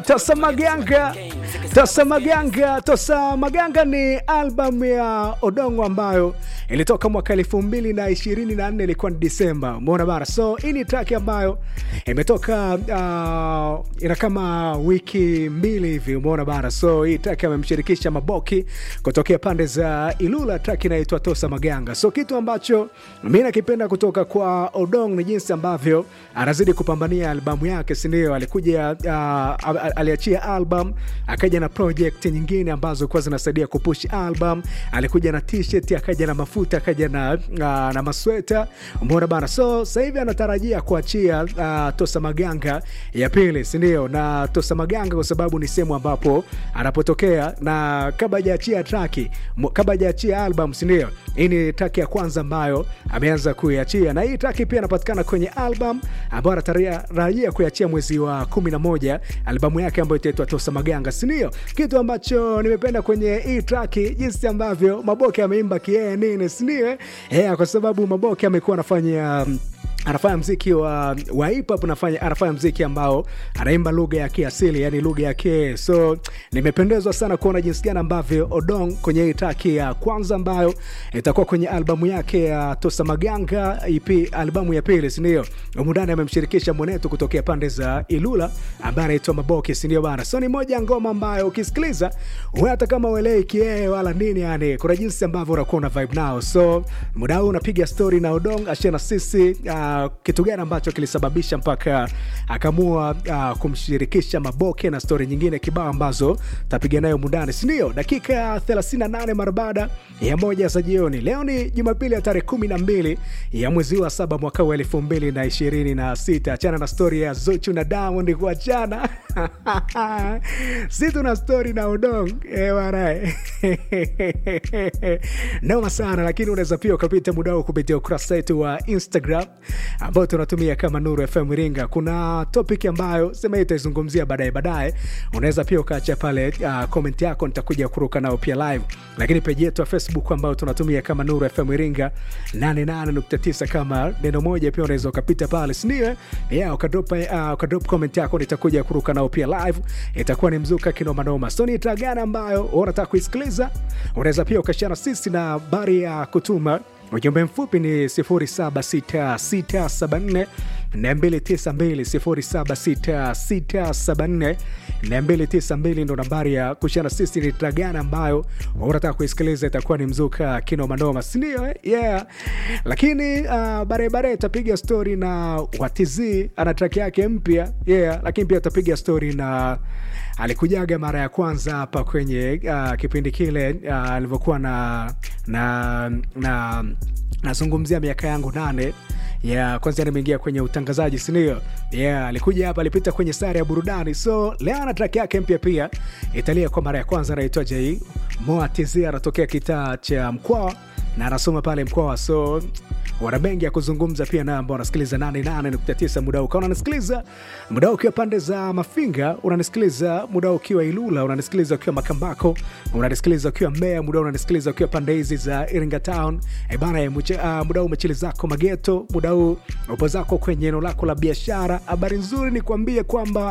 Tosa Maganga, Tosa Maganga, Tosa Maganga ni albamu ya Odongo ambayo ilitoka mwaka elfu mbili na ishirini na nne ilikuwa ni Disemba. Umeona bana, so hii ni track ambayo imetoka uh, ina kama wiki mbili hivi. Umeona bana, so hii track amemshirikisha Maboki kutokea pande za Ilula, track inaitwa Tosa Maganga. So kitu ambacho mi nakipenda kutoka kwa Odong ni jinsi ambavyo anazidi kupambania albamu yake, sindio? Alikuja uh, aliachia album akaja na project nyingine ambazo kuwa zinasaidia kupush album. Alikuja na t-shirt, akaja na mafuta, akaja na, uh, na masweta. Umeona bana, so sasa hivi anatarajia kuachia uh, Tosa Maganga ya pili, sindio? Na Tosa Maganga kwa sababu ni sehemu ambapo anapotokea, na kabla hajaachia traki, kabla hajaachia album, sindio? Hii ni traki ya kwanza ambayo ameanza kuiachia, na hii traki pia inapatikana kwenye album ambayo anatarajia kuiachia mwezi wa 11 albamu yake ambayo itaitwa Tosa Maganga, sindio? Kitu ambacho nimependa kwenye hii traki, jinsi ambavyo Maboke ameimba kiee nini, sindio? Yeah, kwa sababu Maboke amekuwa anafanya um, anafanya mziki wa, wa hip hop anafanya, anafanya mziki ambao anaimba lugha ya kiasili yani lugha yake. So nimependezwa sana kuona jinsi gani ambavyo Odong kwenye hii traki ya kwanza ambayo itakuwa kwenye albamu yake ya Tosa Maganga EP, albamu ya pili, sindio? Umundani amemshirikisha mwenetu kutokea pande za Ilula ambaye anaitwa Maboki, sindio bana? So ni moja ya ngoma ambayo ukisikiliza hata kama uelei kiee wala nini, yani kuna jinsi ambavyo unakuwa una vibe nao. So muda huu unapiga story na Odong ashia na sisi uh, kitu gani ambacho kilisababisha mpaka akaamua uh, kumshirikisha Maboke na stori nyingine kibao ambazo tapiga nayo mundani, sindio? Dakika 38 mara baada ya moja za jioni. Leo ni Jumapili ya tarehe 12 ya mwezi wa saba mwaka wa elfu mbili na ishirini na sita. Achana na stori ya Zuchu na Diamond kuachana si tuna stori na Odong warae noma sana, lakini unaweza pia ukapita muda huu kupitia ukurasa wetu wa Instagram ambao tunatumia kama Nuru FM Iringa. Kuna topic ambayo sema hii itaizungumzia baadaye baadaye, unaweza pia ukaacha pale uh, comment yako, nitakuja kuruka nao pia live, lakini peji yetu ya Facebook ambayo tunatumia kama Nuru FM Iringa 88.9 kama neno moja, pia unaweza ukapita pale, si ndio? Yeah, ukadrop uh, ukadrop comment yako, nitakuja kuruka nao pia live, itakuwa ni mzuka kinoma noma. So ni taa gani ambayo unataka kuisikiliza? Unaweza pia ukashana sisi na habari ya kutuma ujumbe mfupi ni 076674 292 076674 ndo nambari ya kushana sisi. Ni tragana ambayo unataka kuisikiliza, itakuwa ni mzuka kinomanoma, sindio? Eh? Yeah. Lakini uh, barebare tapiga stori na Watizi ana traki yake mpya yeah. Lakini pia tapiga stori na alikujaga mara ya kwanza hapa kwenye uh, kipindi kile uh, alivyokuwa na na na nazungumzia miaka yangu nane ya yeah, kwanza nimeingia kwenye utangazaji sindio? Yeah, alikuja hapa, alipita kwenye sare ya burudani, so leo ana track yake mpya pia italia kwa mara ya kwanza, anaitwa J Moa TZ, anatokea kitaa cha Mkwawa na anasoma pale Mkwawa, so wana mengi ya kuzungumza pia na ambao wanasikiliza 88.9 muda huu. Kama unanisikiliza muda huu ukiwa pande za Mafinga, unanisikiliza muda huu ukiwa Ilula, unanisikiliza ukiwa Makambako, unanisikiliza ukiwa Mbeya, muda huu unanisikiliza ukiwa pande hizi za Iringa Town. E bana, uh, muda huu umechili zako Mageto, muda huu upo zako kwenye eneo lako la biashara. Habari nzuri ni kuambie kwamba